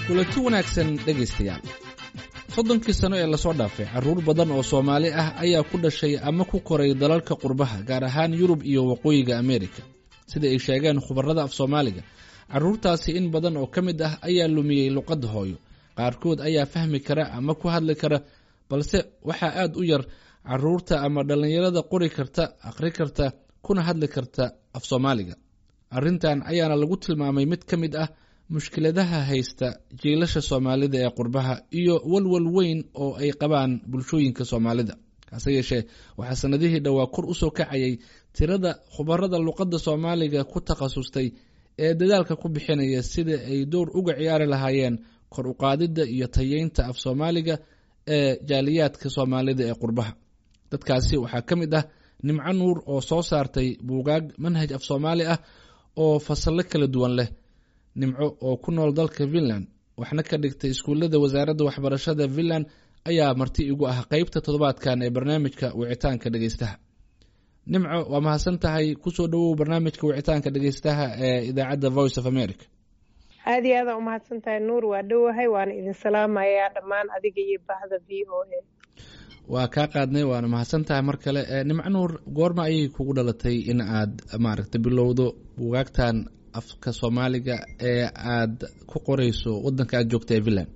kulanti wanaagsan dhegaystayaal soddonkii sano ee lasoo dhaafay carruur badan oo soomaali ah ayaa ku dhashay ama ku koray dalalka qurbaha gaar ahaan yurub iyo waqooyiga ameerika sida ay sheegeen khubarrada af soomaaliga carruurtaasi in badan oo ka mid ah ayaa lumiyey luqadda hooyo qaarkood ayaa fahmi kara ama ku hadli kara balse waxaa aad u yar carruurta ama dhallinyarada qori karta akhri karta kuna hadli karta af soomaaliga arrintan ayaana lagu tilmaamay mid ka mid ah mushkiladaha haysta jiilasha soomaalida ee qurbaha iyo walwal weyn oo ay qabaan bulshooyinka soomaalida hase yeeshee waxaa sanadihii dhowaa kor usoo kacayay tirada khubarada luqadda soomaaliga ku takhasustay ee dadaalka ku bixinaya sida ay door uga ciyaari lahaayeen kor uqaadidda iyo tayeynta af soomaaliga ee jaaliyaadka soomaalida ee qurbaha dadkaasi waxaa ka mid ah nimco nuur oo soo saartay buugaag manhaj af soomaali ah oo fasallo kala duwan leh nimco oo ku nool dalka finland waxna ka dhigtay iskuullada wasaaradda waxbarashada finland ayaa marti igu ah qeybta toddobaadkan ee barnaamijka wicitaanka dhegeystaha nimco waa mahadsan tahay kusoo dhowow barnaamijka wicitaanka dhegeystaha ee idaacadda voice of america aad iyo aadaan umahadsan tahay nuur waa dhowahay waana idin salaamayaa dhammaan adiga iyo bahda v o a waa kaa qaadnay waana mahadsan tahay mar kale nimco nuur goorma ayay kugu dhalatay in aad maaragta bilowdo buugaagtan afka soomaaliga ee aad ku qoreyso wadanka aad joogta ee finland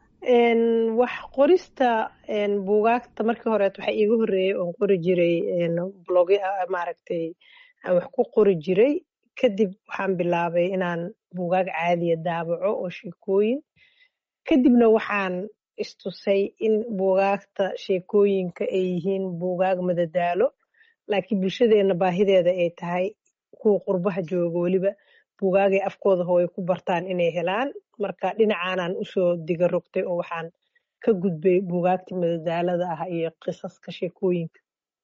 wax qorista buugaagta markii horeet waxaa iiga horeeyey oon qori jiray blog maaragtay aan wax ku qori jiray kadib waxaan bilaabay inaan buugaag caadiya daabaco oo sheekooyin kadibna waxaan istusay in buugaagta sheekooyinka ay yihiin buugaag madadaalo laakiin bulshadeena baahideeda ay tahay kuwa qurbaha jooga weliba buugaagay afkooda hooy ku bartaan inay helaan marka dhinacaanaan usoo diga rogtay oo waxaan ka gudbay buugaagta madadaalada ah iyo qisaska sheekooyinka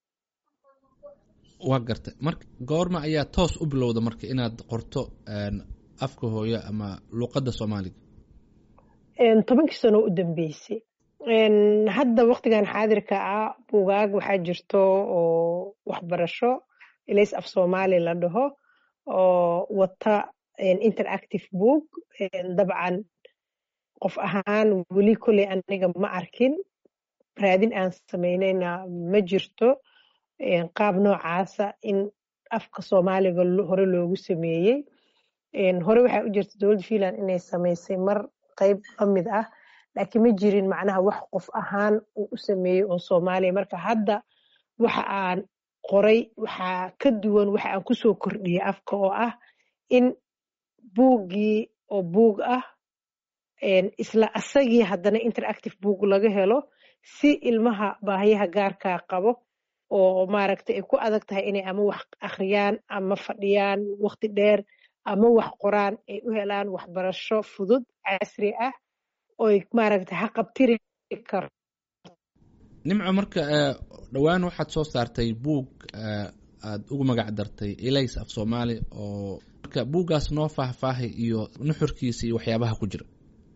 waa gartay marka goorma ayaa toos u bilowda marka inaad qorto afka hooyo ama luqadda soomaaliga tobankii sano u dambeysay hadda waktigan xaadirka ah buugaag waxaa jirto oo waxbarasho ilays af soomaali la dhaho oo wata interactive book dabcan qof ahaan weli kolley aniga ma arkin raadin aan samaynayna ma jirto qaab noocaasa in afka soomaaliga hore loogu sameeyey hore waxaa u jirta dowladda finland inay samaysay mar qayb ka mid ah laakiin ma jirin macnaha wax qof ahaan uu u sameeyey oo soomaaliya marka hadda waxa aan qoray waxaa ka duwan waxa aan kusoo kordhiyey afka oo ah in buuggii oo buug ah isla asagii haddana interactive book laga helo si ilmaha baahiyaha gaarkaa qabo oo maaragtay ay ku adag tahay inay ama wax akhriyaan ama fadhiyaan waqti dheer ama wax qoraan ay u helaan waxbarasho fudud casri ah oy maaragtay haqabtiri karo nimco marka dhowaan waxaad soo saartay buug aad ugu magac dartay ilays af soomaali oo marka buuggaas noo faahfaahay iyo nuxurkiisa iyo waxyaabaha ku jira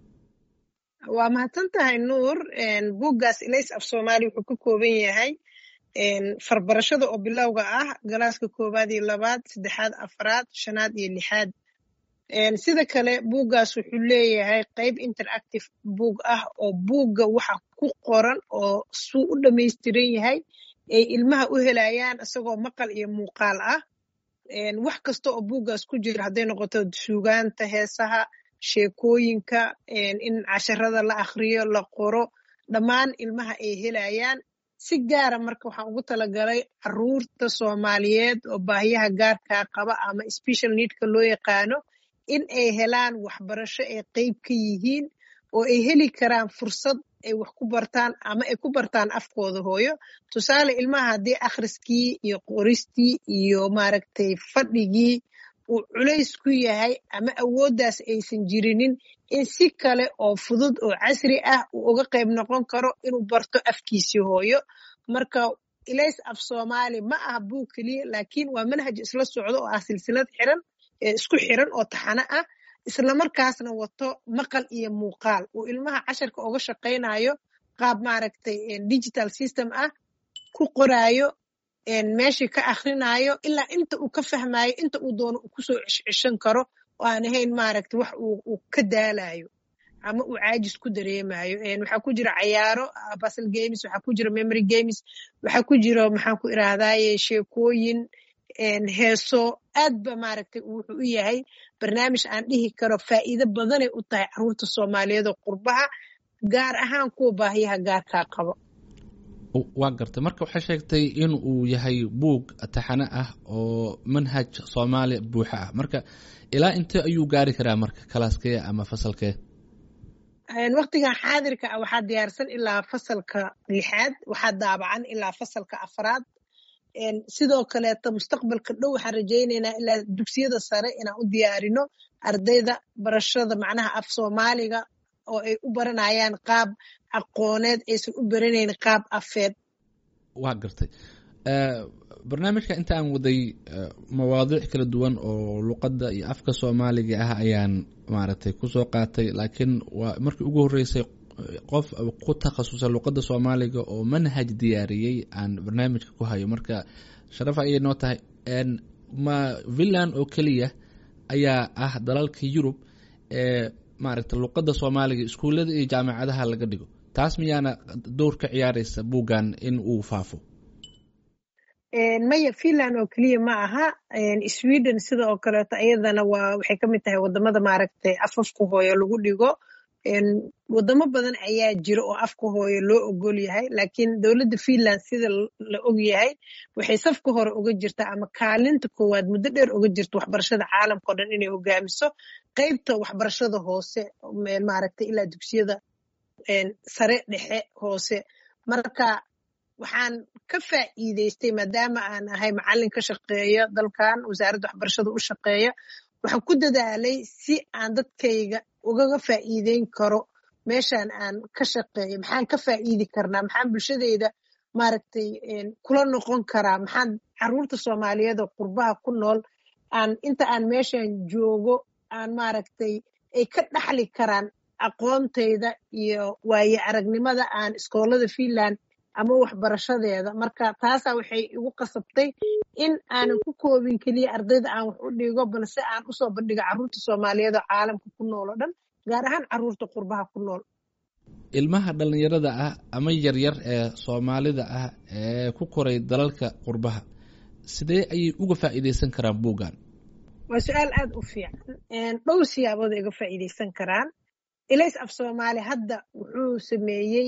waa mahadsan tahay nuur buuggaas ilays af soomaali wuxuu ka kooban yahay farbarashada oo bilowga ah galaaska koowaad iyo labaad saddexaad afraad shanaad iyo lixaad sida kale buuggaas wuxuu leeyahay qayb interactive buug ah oo buugga waxa ku qoran oo suu u dhamaystiran yahay ay ilmaha u helayaan isagoo maqal iyo muuqaal ah wax kasta oo buuggaas ku jira hadday noqoto suugaanta heesaha sheekooyinka in casharada la akhriyo la qoro dhammaan ilmaha ay helayaan si gaara marka waxaan ugu talagalay caruurta soomaaliyeed oo baahiyaha gaarkaa qaba ama special needka loo yaqaano in ay helaan waxbarasho ay qeyb ka yihiin oo ay heli karaan fursad ay wax ku bartaan ama ay ku bartaan afkooda hooyo tusaale ilmaha haddii akhriskii iyo qoristii iyo maaragtay fadhigii uu culays ku yahay ama awooddaas aysan jirinin in si kale oo fudud oo casri ah uu uga qayb noqon karo inuu barto afkiisii hooyo marka ilays af soomaali ma aha buug keliya laakiin waa manhaj isla socdo oo ah silsilad xiran isku xiran oo taxano ah islamarkaasna wato maqal iyo muuqaal uu ilmaha casharka uga shaqaynayo qaab maaragtay digital system ah ku qoraayo meeshii ka akhrinayo ilaa inta uu ka fahmayo inta uu doono uu kusoo ceshceshan karo oo aan ahayn maaragta wax uu ka daalayo ama uu caajis ku dareemayo waxaa ku jira cayaaro basal games waxaa ku jira memory games waxaa ku jira maxaan ku irahdaye sheekooyin heeso aad ba maaragtay wuxuu u yahay barnaamij aan dhihi karo faa'iido badanay u tahay caruurta soomaaliyeed oo qurbaha gaar ahaan kuwa baahiyaha gaarkaa qabo waa gartay marka waxay sheegtay in uu yahay buug taxane ah oo manhaj soomaali buuxa ah marka ilaa intee ayuu gaari karaa marka kalaaskee ama fasalkee waktigan xaadirka ah waxaa diyaarsan ilaa fasalka lixaad waxaa daabacan ilaa fasalka afraad sidoo kaleeto mustaqbalka dhow waxaan rajaynaynaa ilaa dugsiyada sare inaan u diyaarino ardayda barashada macnaha af soomaaliga oo ay u baranayaan qaab aqooneed aysan u baranayn qaab afeed waa gartay barnaamijka inta aan waday mawaadiic kala duwan oo luqadda iyo afka soomaaliga ah ayaan maaragtay kusoo qaatay laakiin waa markii ugu horreysay qof ku takhasusay luqadda soomaaliga oo manhaj diyaariyey aan barnaamijka ku hayo marka sharaf ayay noo tahay ma finland oo keliya ayaa ah dalalka yurub ee maaragta luqadda soomaaliga iskuullada iyo jaamacadaha laga dhigo taas miyaana dowr ka ciyaaraysa buuggan in uu faafo maya finland oo keliya ma aha sweden sida oo kaleeto iyadana waa waxay ka mid tahay wadamada maaragtay afafka hooyo lagu dhigo wadamo badan ayaa jira oo afka hooyo loo ogol yahay laakiin dowladda finland sida la og yahay waxay safka hore uga jirtaa ama kaalinta koowaad muddo dheer uga jirta waxbarashada caalamka o dhan inay hogaamiso qeybta waxbarashada hoose maaragtay ilaa dugsiyada sare dhexe hoose marka waxaan ka faa'iidaystay maadaama aan ahay macallin ka shaqeeya dalkan wasaaradda waxbarashada u shaqeeya waxaan ku dadaalay si aan dadkayga ugaga faa'iideyn karo meeshan aan ka shaqeeyo maxaan ka faa'iidi karnaa maxaan bulshadeyda maaragtay kula noqon karaa maxaan caruurta soomaaliyeed oo qurbaha ku nool aan inta aan meeshan joogo aan maaragtay ay ka dhaxli karaan aqoontayda iyo waaye aragnimada aan iskoolada finland ama waxbarashadeeda marka taasaa waxay igu qasabtay in aanan ku koobin keliya ardayda aan wax u dhigo balse aan usoo bandhigo caruurta soomaaliyeed oo caalamka ku nool oo dhan gaar ahaan caruurta qurbaha ku nool ilmaha dhallinyarada ah ama yaryar ee soomaalida ah ee ku koray dalalka qurbaha sidee ayay uga faa'iidaysan karaan buuggan waa su-aal aad u fiican dhowr siyaabood ay uga faa'iidaysan karaan ilays af soomaali hadda wuxuu sameeyey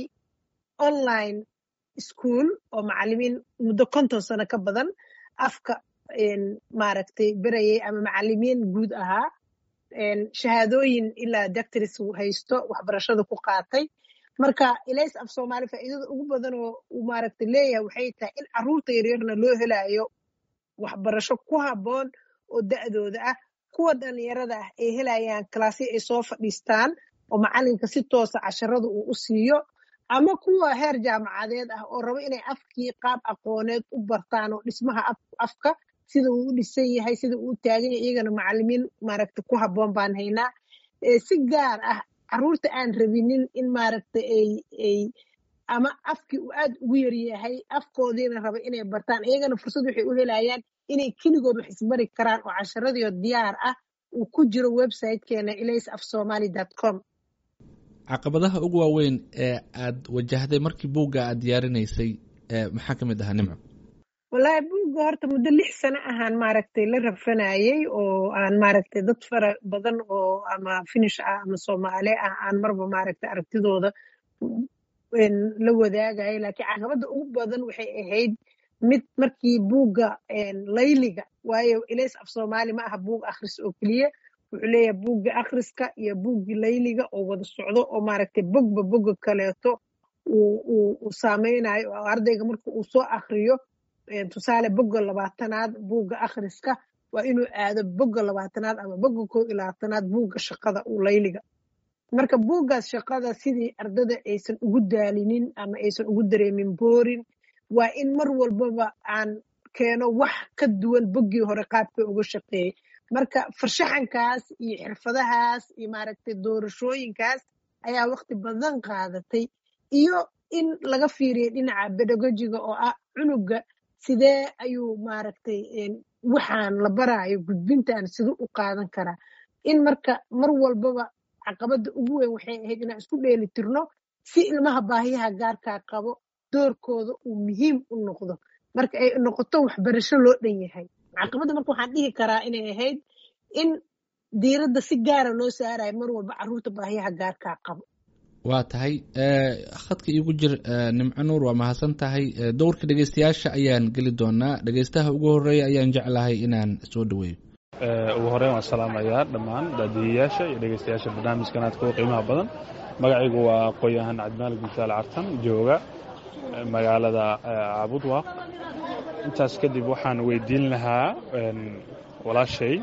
online school oo macalimiin muddo konton sano ka badan afka maaragtay berayay ama macalimiin guud ahaa shahaadooyin ilaa doctors haysto waxbarashada ku qaatay marka ilays af soomaali faa'iidada ugu badan oo uu maaragtay leeyahay waxay tahay in caruurta yaryarna loo helayo waxbarasho ku habboon oo da'dooda ah kuwa dhalinyarada ah ay helayaan kalaasyo ay soo fadhiistaan oo macalinka si toosa casharada uu u siiyo ama kuwa heer jaamacadeed ah oo rabo inay afkii qaab aqooneed u bartaan oo dhismaha afka sida uu u dhisan yahay sida uu u taagan yahay iyagana macalimiin maaragta ku habboon baan haynaa si gaar ah caruurta aan rabinin in maaragta ay ay ama afkii uu aad ugu yaryahay afkoodiina raba inay bartaan iyagana fursad waxay u helayaan inay keligood wax isbari karaan oo casharadiio diyaar ah uu ku jiro websitekeena ilays af somaly dot com caqabadaha ugu waaweyn ee aad wajahday markii buugga aad diyaarinaysay maxaa ka mid ahaa nimco wallaahi buugga horta muddo lix sano ahaan maaragtay la rafanayey oo aan maaragtay dad fara badan oo ama finish ah ama soomaali ah aan marba maaragtay aragtidooda la wadaagaya laakiin caqabadda ugu badan waxay ahayd mid markii buugga layliga waayo ilays af soomaali ma aha buug akhris oo keliya wuxuu leeyahay buugga akhriska iyo buuggii layliga oo wada socdo oo maaragtay bogba bogga kaleeto uu saameynayo oo ardayga marka uu soo akhriyo tusaale bogga labaatanaad buugga akhriska waa inuu aado bogga labaatanaad ama bogga koo iyo labaatanaad buugga shaqada uu layliga marka buuggaas shaqada sidii ardada aysan ugu daalinin ama aysan ugu dareemin boorin waa in mar walbaba aan keeno wax ka duwan boggii hore qaabka uga shaqeeyey marka farshaxankaas iyo xirfadahaas iyo maaragtay doorashooyinkaas ayaa waqti badan qaadatay iyo in laga fiiriyo dhinaca bedagojiga oo ah cunuga sidee ayuu maaragtay waxaan la baraayo gudbintan siduu u qaadan karaa in marka mar walbaba caqabadda ugu weyn waxay ahayd inaan isku dheeli tirno si ilmaha baahiyaha gaarkaa qabo doorkooda uu muhiim u noqdo marka ay noqoto waxbarasho loo dhan yahay caqabadda marka waxaan dhihi karaa inay ahayd in diiradda si gaara loo saarayo mar walba carruurta baahiyaha gaarkaa qabo waa tahay khadka iigu jir nimco nuur waa mahadsan tahay dowrka dhegeystayaasha ayaan geli doonaa dhegeystaha ugu horeeya ayaan jeclahay inaan soo dhaweeyo ugu horeyn waan salaamayaa dhammaan daadiyayaasha iyo dhegeystayaasha barnaamijkan aadka u qiimaha badan magacaygu waa aqoon-yahan cabdimaalig binsaal cartan jooga magaalada cabudwaaq intaas kadib waxaan weydiin lahaa walaashay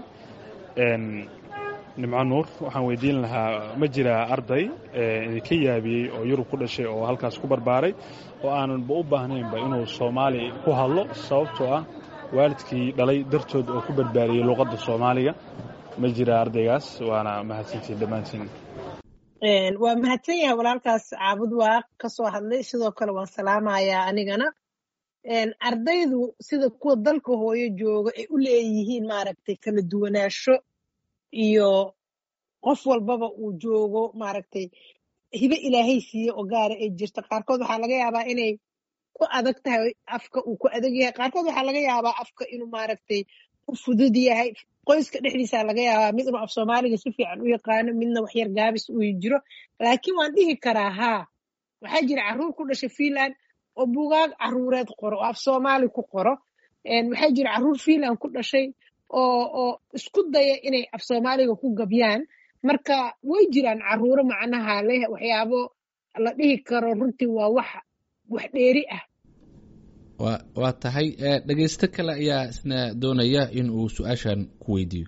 nimco nuur waxaan weydiin lahaa ma jiraa arday idinka yaabiyey oo yurub ku dhashay oo halkaas ku barbaaray oo aananba u baahnaynba inuu soomaali ku hadlo sababtoo ah waalidkii dhalay dartood oo ku barbaariyey luuqadda soomaaliga ma jiraa ardaygaas waana mahadsantiin dhammaantiin waa mahadsan yahay walaalkaas caabud waaq ka soo hadlay sidoo kale waan salaamayaa anigana ardaydu sida kuwa dalka hooyo jooga ay u leeyihiin maaragtay kala duwanaansho iyo qof walbaba uu joogo maaragtay hibe ilaahay siiye oo gaara ay jirto qaarkood waxaa laga yaabaa inay ku adag tahay afka uu ku adag yahay qaarkood waxaa laga yaabaa afka inuu maaragtay u fudud yahay qoyska dhexdiisa laga yaabaa mid inuu af soomaaliga si fiican u yaqaano midna waxyar gaabis uu jiro laakiin waan dhihi karaa haa waxaa jira carruur ku dhashay fiinland oo bugaag carruureed qoro oo af soomaali ku qoro waxaa jira carruur fiinland ku dhashay oo oo isku daya inay af soomaaliga ku gabyaan marka way jiraan carruuro macnaha leh waxyaabo la dhihi karo runtii waa wax wax dheeri ah wa waa tahay dhegeysto kale ayaa isna doonaya in uu su-aashan ku weydiiyo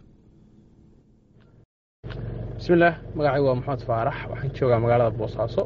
bismillaah magacaygu waa maxamed faarax waxaan joogaa magaalada boosaaso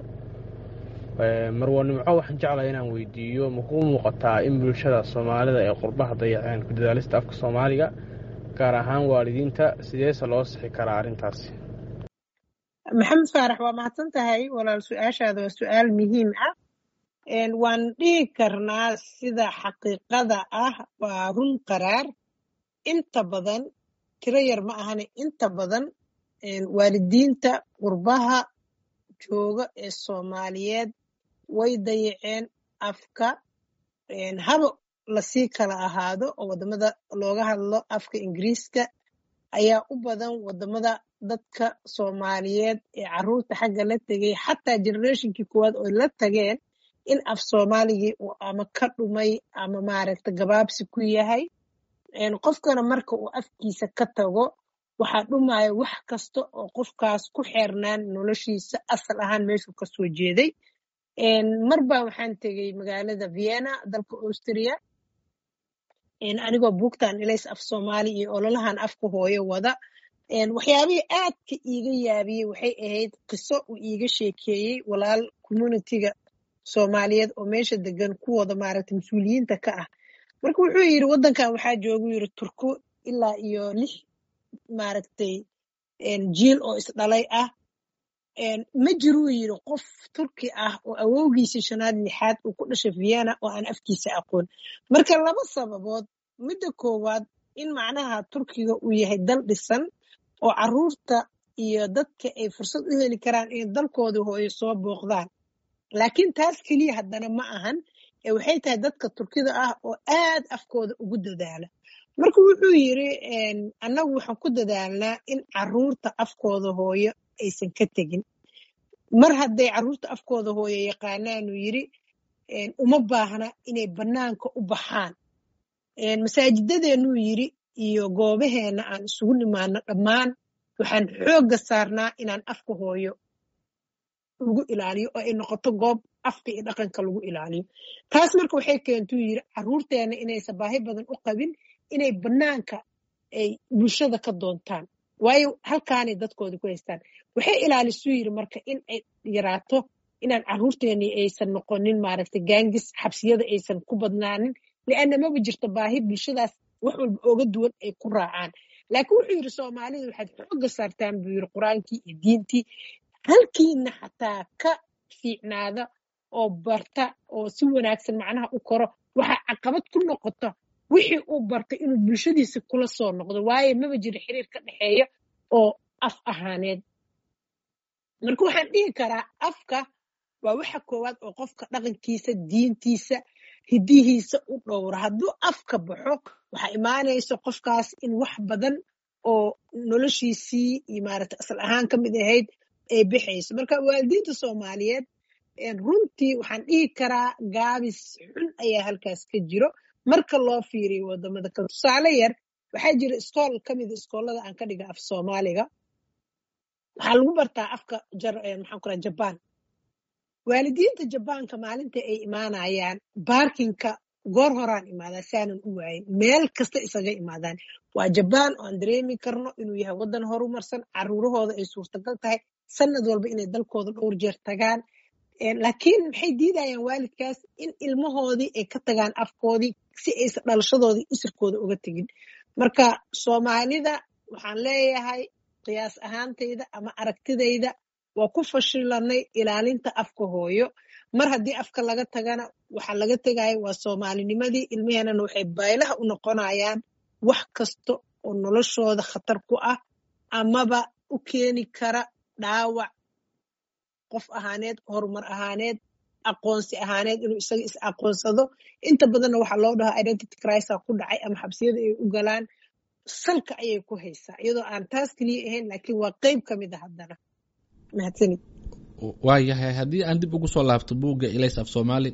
marwo nimco waxaan jeclahay inaan weydiiyo makuu muuqataa in bulshada soomaalida ee qurbaha dayaceen ku dadaalista afka soomaaliga gaar ahaan waalidiinta sideese loo sixi karaa arrintaasi maxamed faarax waa mahadsan tahay walaal su-aashaada waa su-aal muhiim ah waan dhihi karnaa sida xaqiiqada ah waa run qaraar inta badan tiro yar ma ahane inta badan waalidiinta qurbaha jooga ee soomaaliyeed way dayaceen afka haba lasii kala ahaado oo waddamada looga hadlo afka ingiriiska ayaa u badan waddamada dadka soomaaliyeed ee carruurta xagga la tegay xataa generationkii koowaad oo la tageen in af soomaaligii uu ama ka dhumay ama maaragta gabaabsi ku yahay qofkana marka uu afkiisa ka tago waxaa dhumaya wax kasta oo qofkaas ku xeernaan noloshiisa asal ahaan meeshuu ka soo jeeday marba waxaan tegey magaalada vienna dalka austria anigoo buugtan ilays af soomaali iyo ololahan afka hooyo wada waxyaabihii aadka iiga yaabiyey waxay ahayd qiso uu iiga sheekeeyey walaal communitiga soomaaliyeed oo meesha degan kuwooda maaragta mas-uuliyiinta ka ah marka wuxuu yidhi waddankan waxaa joogu yidhi turku ilaa iyo lix maaragtay jiil oo isdhalay ah ma jiruu yidhi qof turki ah oo awowgiisii shanaad lixaad uu ku dhashay vienna oo aan afkiisa aqoon marka laba sababood midda koowaad in macnaha turkiga uu yahay dal dhisan oo carruurta iyo dadka ay fursad u heli karaan inay dalkooda hooyo soo booqdaan laakiin taas keliya haddana ma ahan ee waxay tahay dadka turkida ah oo aad afkooda ugu dadaala marka wuxuu yidri annagu waxaan ku dadaalnaa in carruurta afkooda hooyo aysan ka tegin mar hadday carruurta afkooda hooyo yaqaanaanuu yidri uma baahna inay bannaanka u baxaan masaajidadeenuu yidri iyo goobaheenna aan isugu nimaano dhammaan waxaan xoogga saarnaa inaan afka hooyo lagu ilaaliyo oo ay noqoto goob afka iyo dhaqanka lagu ilaaliyo taas marka waxay keentuu yidri carruurteena inaysan baahi badan u qabin inay bannaanka ay bulshada ka doontaan waayo halkaanay dadkooda ku haystaan waxay ilaalisuu yidri marka in ay yaraato inaan carruurteennii aysan noqonin maaragtay gaangis xabsiyada aysan ku badnaanin lianna maba jirto baahi bulshadaas wax walba ooga duwan ay ku raacaan laakiin wuxuu yidhi soomaalida waxaad xoogga saartaan buu yidhi qur-aankii iyo diintii halkiina xataa ka fiicnaada oo barta oo si wanaagsan macnaha u koro waxaa caqabad ku noqota wixii uu bartay inuu bulshadiisa kula soo noqdo waayo maba jiro xiriir ka dhexeeya oo af ahaaneed marka waxaan dhihi karaa afka waa waxa koowaad oo qofka dhaqankiisa diintiisa hidihiisa u dhowra hadduu afka baxo waxaa imaanaysa qofkaas in wax badan oo noloshiisii iyo maaragta asal ahaan ka mid ahayd ay bixayso marka waalidiinta soomaaliyeed runtii waxaan dhihi karaa gaabis xun ayaa halkaas ka jiro marka loo fiiriyo wadamada kale tusaale yar waxaa jira iskool ka mida iskoolada aan ka dhiga af soomaaliga waxaa lagu bartaa afka maxaan ku raha jabaan waalidiinta jabaanka maalinta ay imaanayaan baarkinka goor horaan imaadaa saanan u waayin meel kasta isaga imaadaan waa jabaan oo aan dareemi karno inuu yahay waddan horumarsan caruurahooda ay suurtagal tahay sanad walba inay dalkooda dhowr jeer tagaan laakiin maxay diidayaan waalidkaas in ilmahoodii ay ka tagaan afkoodii si aysan dhalashadoodii isirkooda uga tegin marka soomaalida waxaan leeyahay qiyaas ahaantayda ama aragtidayda waa ku fashilanay ilaalinta afka hooyo mar haddii afka laga tagana waxaa laga tegaya waa soomaalinimadii ilmaheenana waxay baylaha u noqonayaan wax kasta oo noloshooda khatar ku ah amaba u keeni kara dhaawac qof ahaaneed horumar ahaaneed aqoonsi ahaaneed inuu isaga is aqoonsado inta badanna waxaa loo dhahaa identity crisa ku dhacay ama xabsiyada ay u galaan salka ayay ku haysaa iyadoo aan taas keliya ahayn laakiin waa qeyb ka mid a haddana mahadsanid waayahay haddii aan dib ugu soo laabto buugga ilays af soomaali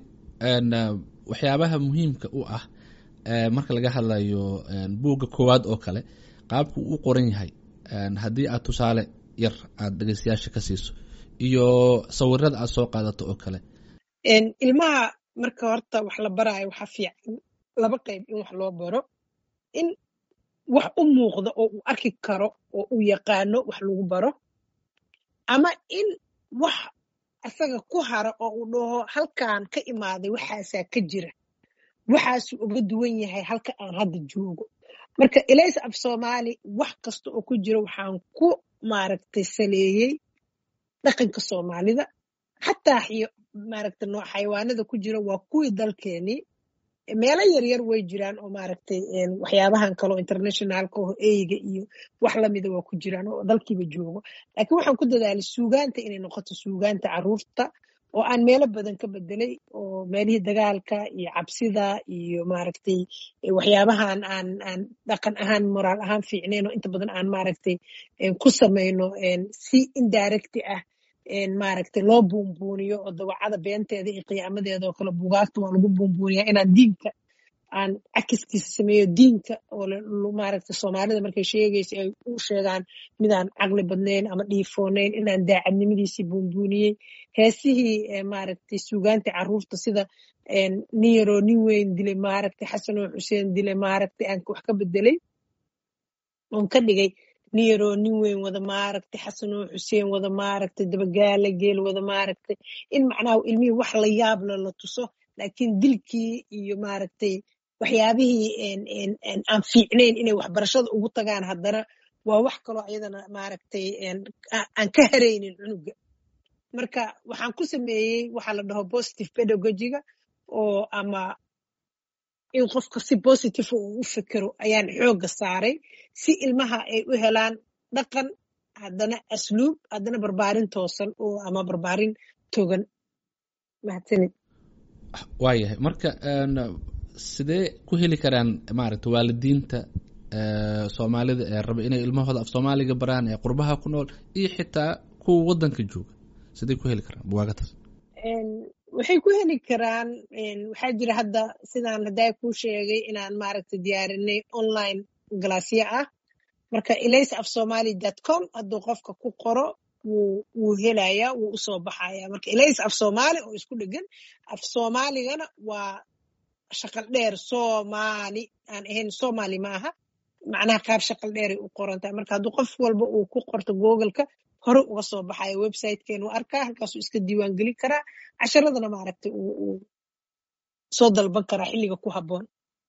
waxyaabaha muhiimka u ah marka laga hadlayo buugga koowaad oo kale qaabku u qoran yahay haddii aad tusaale yar aad dhegeystayaasha ka siiso iyo sawirada aad soo qaadato oo kale ilmaha marka horta wax la baraayo waxaa fiican laba qayb in wax loo baro in wax u muuqda oo uu arki karo oo uu yaqaano wax lagu baro ama in wax asaga ku hara oo uu dhaho halkan ka imaaday waxaasaa ka jira waxaasuu uga duwan yahay halka aan hadda joogo marka ilays af soomaali wax kasta oo ku jira waxaan ku maaragtay saleeyey dhaqanka soomaalida xataa maaragta nooc xayawaanada ku jira waa kuwii dalkeenii meelo yaryar way jiraan oo maaragtay waxyaabahan kaleo internationalka oo eyga iyo wax lamida waa ku jiraan oo dalkiiba joogo laakiin waxaan ku dadaalay suugaanta inay noqoto suugaanta caruurta oo aan meelo badan ka bedelay oo meelihii dagaalka iyo cabsida iyo maaragtay waxyaabahan aan aan dhaqan ahaan moraal ahaan fiicnayn oo inta badan aan maaragtay ku samayno si indirecti ah maaragtay loo buunbuuniyo oo dawacada beenteeda iyo qiyaamadeeda oo kale bugaagta waa lagu buunbuuniyaa inaan diinka aan cakiskiisa sameeyo diinka oo maaragtay soomaalida markay sheegaysa ay u sheegaan midaan caqli badnayn ama dhiifoonayn inaan daacadnimadiisii buunbuuniyey heesihii maaragtay suugaantii caruurta sida nin yaroo nin weyn dilay maaragtay xasanoo xuseen dilay maaragtay aan wax ka bedelay oon ka dhigay nin yaroo nin weyn wada maaragtay xasanoo xuseen wada maaragtay dabagaala geel wada maaragtay in macnaha ilmihii wax la yaabla la tuso laakiin dilkii iyo maaragtay waxyaabihii aan fiicnayn inay waxbarashada ugu tagaan haddana waa wax kaloo iyadana maaragtay aan ka haraynin cunuga marka waxaan ku sameeyey waxaa la dhaho positive pedagogiga oo ama in qofka si positive uu u fekero ayaan xoogga saaray si ilmaha ay u helaan dhaqan haddana asluub haddana barbaarin toosan oo ama barbaarin togan mahadsanid waayahay marka sidee ku heli karaan maaragta waalidiinta soomaalida ee raba inay ilmahooda af soomaaliga baraan ee qurbaha ku nool iyo xitaa kuwa waddanka jooga sidee ku heli karaan buwaagataas waxay ku heli karaan waxaa jira hadda sidaan haddaa kuu sheegay inaan maaragta diyaarinay online galaasyo ah marka ilays af somali dot com hadduu qofka ku qoro wuu wuu helaya wuu usoo baxaya marka ilays af soomaali oo isku dhegan af soomaaligana waa shaqal dheer soomaali aan ahayn somali ma aha macnaha qaab shaqal dheeray u qoran tahay marka hadduu qof walba uu ku qorto googleka hore uga soo baxaya websitekeenu arkaa halkaasuu iska diiwaan gelin karaa casharadana maaragtay uu soo dalban karaa xilliga ku habboon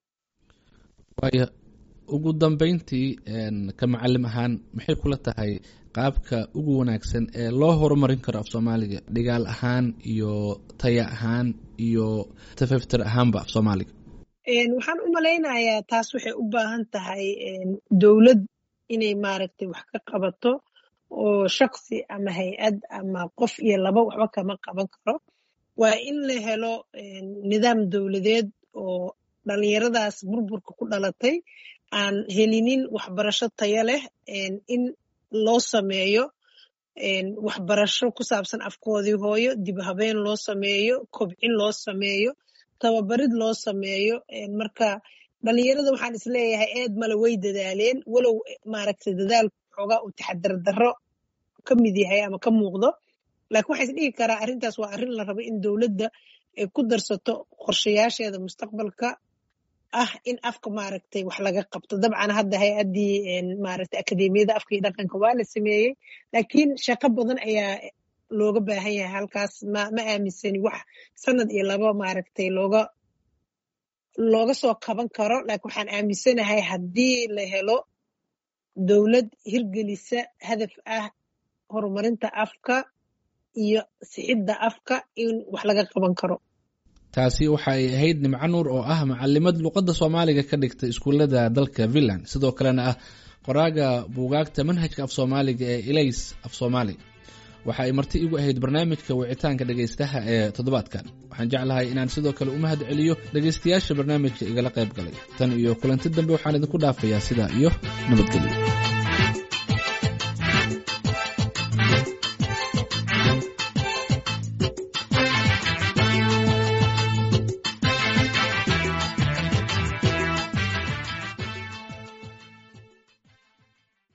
waaya ugu dambeyntii ka macalim ahaan maxay kula tahay qaabka ugu wanaagsan ee loo horumarin karo af soomaaliga dhigaal ahaan iyo taya ahaan iyo tafaftir ahaanba af soomaaliga waxaan u malaynayaa taas waxay u baahan tahay dowlad inay maaragtay wax ka qabato oo shaksi ama hay-ad ama qof iyo laba waxba kama qaban karo waa in la helo nidaam dowladeed oo dhalinyaradaas burburka ku dhalatay aan helinin waxbarasho taya leh in loo sameeyo waxbarasho ku saabsan afkoodii hooyo dib habeen loo sameeyo kobcin loo sameeyo tababarid loo sameeyo marka dhalinyarada waxaan isleeyahay eed male way dadaaleen walow maaragtay dadaalku xoogaa uu taxadar darro ka mid yahay ama ka muuqdo laakiin waxaa is dhigi karaa arrintaas waa arrin la rabo in dowladda ay ku darsato qorshayaasheeda mustaqbalka ah in afka maaragtay wax laga qabto dabcan hadda hay-addii maaragtay akademiyada afka iyo dhaqanka waa la sameeyey laakiin shaqo badan ayaa looga baahan yahay halkaas ma ma aaminsani wax sanad iyo laba maaragtay looga looga soo kaban karo laakiin waxaan aaminsanahay haddii la helo dowlad hirgelisa hadaf ah horumarinta afka iyo sixidda afka in wax laga qaban karo taasi waxa ay ahayd nimco nuur oo ah macalimad luqadda soomaaliga ka dhigta iskuullada dalka finland sidoo kalena ah qoraaga buugaagta manhajka af soomaaliga ee ilays af soomaali waxa ay marti igu ahayd barnaamijka wicitaanka dhegaystaha ee toddobaadkan waxaan jeclahay inaan sidoo kale u mahad celiyo dhegaystayaasha barnaamijka igala qayb galay tan iyo kulanti dambe waxaan idinku dhaafayaa sidaa iyo nabadgelyo